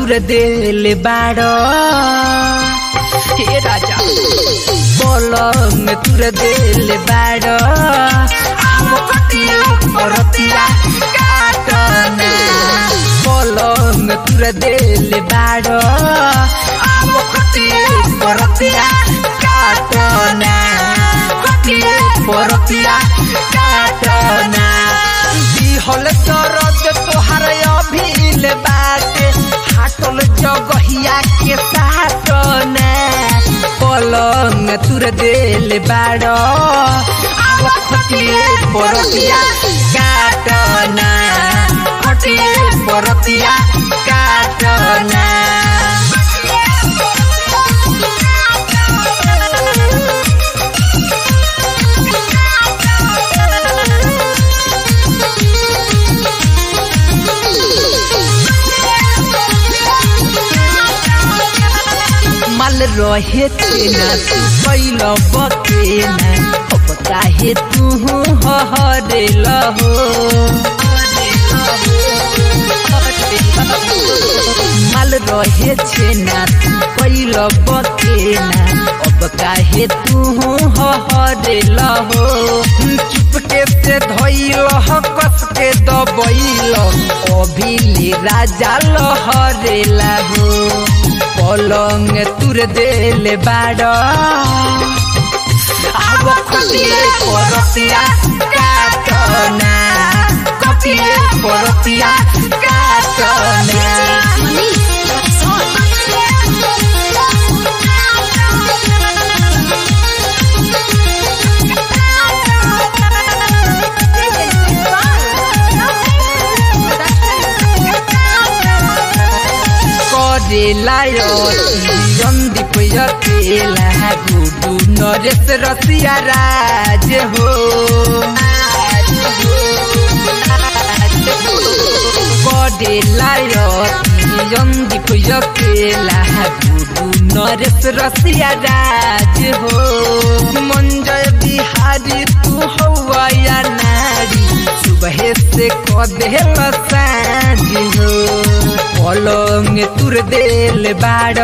तुर देले बाड़ हे राजा पलंग तुर देले बाड़ आव कटिया परतिया काटना पलंग तुर देले बाड़ आव कटिया परतिया काटना कटिया परतिया काटना दिहल सरद तोहार अभिल बाटे हाटल जगहिया के साटना पलंग तुर देल बाड़ आव खटिए परतिया काटना खटिए परतिया काटना माल रहे तेना तू कैल बकेना अब काहे तू हरेल हो माल रहे छेना तू कैल बकेना अब काहे तू हरेल हो चुपके से धैल कस के दबैल अभिले राजा लहरेला हो पलंग तुर देले बाड़ आव खटिए परतिया काटना कटिए परतिया काटना करेला सन्दीप अकेला गुडु नरेश रसिया राज हो करेला सन्दीप अकेला गुडु नरेश रसिया राज हो मंजय बिहारी तू हौया नारी सुबह से कदेल साँझ हो पलंग तुर देल बाड़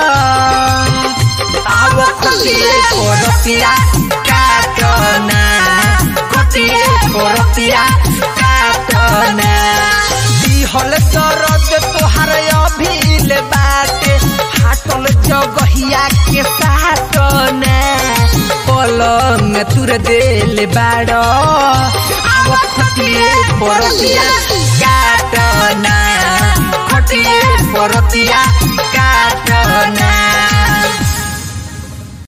आव खटिए परतिया काटना खटिए परतिया काटना दिहल सरद तोहार अभिल बाटे हाटल जगहिया के साटना पलंग तुर देल बाड़ आव खटिए परतिया काटना खटिए परतिया काटना